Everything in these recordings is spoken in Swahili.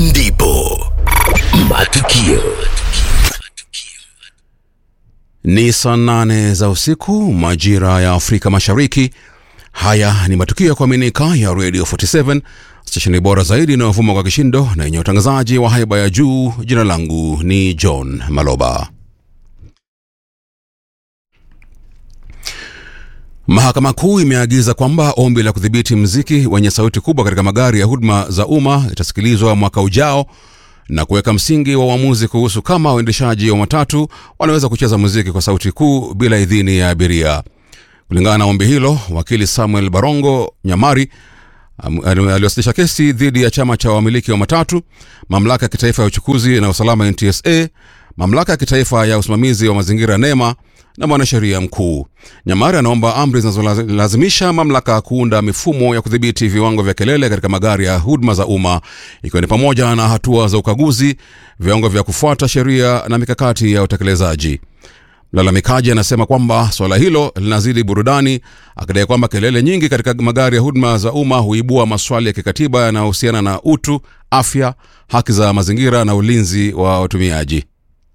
ndipo matukio Ni saa nane za usiku majira ya Afrika Mashariki. Haya ni matukio ya kuaminika ya Radio 47 stesheni bora zaidi inayovuma kwa kishindo na yenye utangazaji wa haiba ya juu. Jina langu ni John Maloba. Mahakama Kuu imeagiza kwamba ombi la kudhibiti mziki wenye sauti kubwa katika magari ya huduma za umma itasikilizwa mwaka ujao na kuweka msingi wa uamuzi kuhusu kama waendeshaji wa matatu wanaweza kucheza muziki kwa sauti kuu bila idhini ya abiria. Kulingana na ombi hilo, wakili Samuel Barongo Nyamari am- aliwasilisha kesi dhidi ya chama cha wamiliki wa matatu, mamlaka ya kitaifa ya uchukuzi na usalama NTSA, mamlaka ya kitaifa ya usimamizi wa mazingira NEMA na mwanasheria mkuu. Nyamari anaomba amri zinazolazimisha mamlaka kuunda mifumo ya kudhibiti viwango vya kelele katika magari ya huduma za umma, ikiwa ni pamoja na hatua za ukaguzi, viwango vya kufuata sheria na mikakati ya utekelezaji. Mlalamikaji anasema kwamba suala hilo linazidi burudani, akidai kwamba kelele nyingi katika magari ya huduma za umma huibua maswali ya kikatiba yanayohusiana na utu, afya, haki za mazingira na ulinzi wa watumiaji.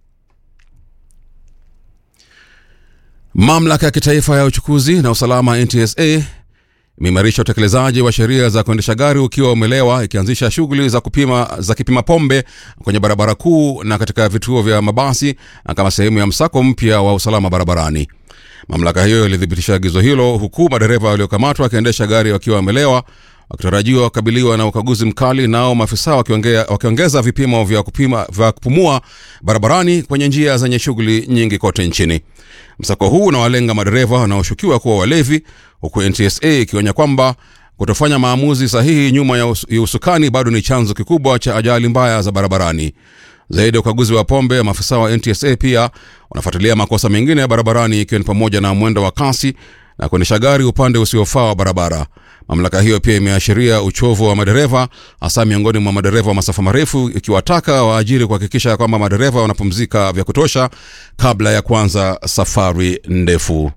Mamlaka ya kitaifa ya uchukuzi na usalama NTSA imeimarisha utekelezaji wa sheria za kuendesha gari ukiwa umelewa, ikianzisha shughuli za kupima za kipima pombe kwenye barabara kuu na katika vituo vya mabasi na kama sehemu ya msako mpya wa usalama barabarani. Mamlaka hiyo ilithibitisha agizo hilo huku madereva waliokamatwa wakiendesha gari wakiwa wamelewa wakitarajiwa kukabiliwa na ukaguzi mkali, nao maafisa wakiongea- wakiongeza vipimo vya, kupima, vya kupumua barabarani kwenye njia zenye shughuli nyingi kote nchini. Msako huu unawalenga madereva wanaoshukiwa kuwa walevi, huku NTSA ikionya kwamba kutofanya maamuzi sahihi nyuma ya us- ya usukani bado ni chanzo kikubwa cha ajali mbaya za barabarani. Zaidi ya ukaguzi wa pombe, maafisa wa NTSA pia wanafuatilia makosa mengine ya barabarani ikiwa ni pamoja na mwendo wa kasi na kuendesha gari upande usiofaa wa barabara. Mamlaka hiyo pia imeashiria uchovu wa madereva, hasa miongoni mwa madereva wa masafa marefu, ikiwataka waajiri kuhakikisha kwamba madereva wanapumzika vya kutosha kabla ya kuanza safari ndefu.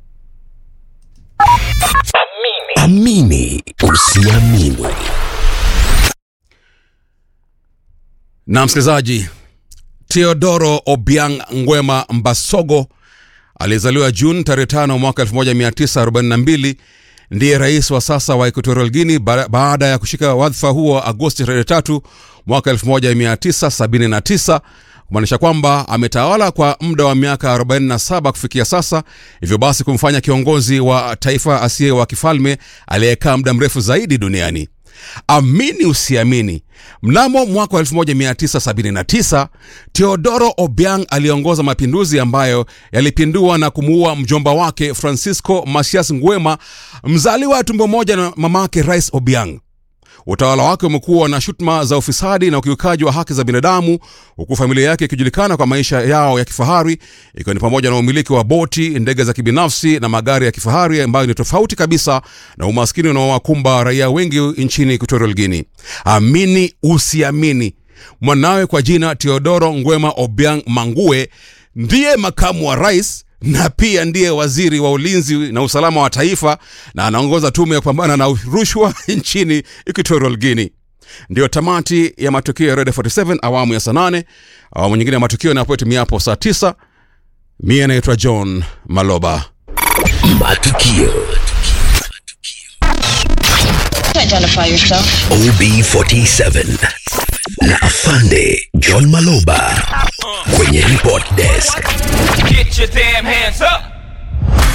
amini usiamini Na msikilizaji, Teodoro Obiang Ngwema Mbasogo aliyezaliwa Juni tarehe 5 mwaka 1942 ndiye rais wa sasa wa Equatorial Guinea ba- baada ya kushika wadhifa huo Agosti tarehe 3 mwaka 1979 kumaanisha kwamba ametawala kwa muda wa miaka 47 kufikia sasa, hivyo basi kumfanya kiongozi wa taifa asiye wa kifalme aliyekaa muda mrefu zaidi duniani. Amini usiamini, mnamo mwaka wa 1979 Teodoro Obiang aliongoza mapinduzi ambayo yalipindua na kumuua mjomba wake Francisco Masias Nguema, mzaliwa wa tumbo moja na mamake Rais Obiang. Utawala wake umekuwa na shutuma za ufisadi na ukiukaji wa haki za binadamu, huku familia yake ikijulikana kwa maisha yao ya kifahari, ikiwa ni pamoja na umiliki wa boti, ndege za kibinafsi na magari ya kifahari ambayo ni tofauti kabisa na umaskini unaowakumba raia wengi nchini Equatorial Guinea. Amini usiamini, mwanawe kwa jina Teodoro Ngwema Obiang Mangue ndiye makamu wa rais na pia ndiye waziri wa ulinzi na usalama wa taifa na anaongoza tume ya kupambana na rushwa nchini Equatorial Guinea. Ndiyo tamati ya matukio ya Red 47 awamu ya saa nane. Awamu nyingine ya matukio inapotimia saa tisa. Mie naitwa John Maloba. matukio Identify yourself. OB47 na afande John Maloba kwenye report desk. Get your damn hands up.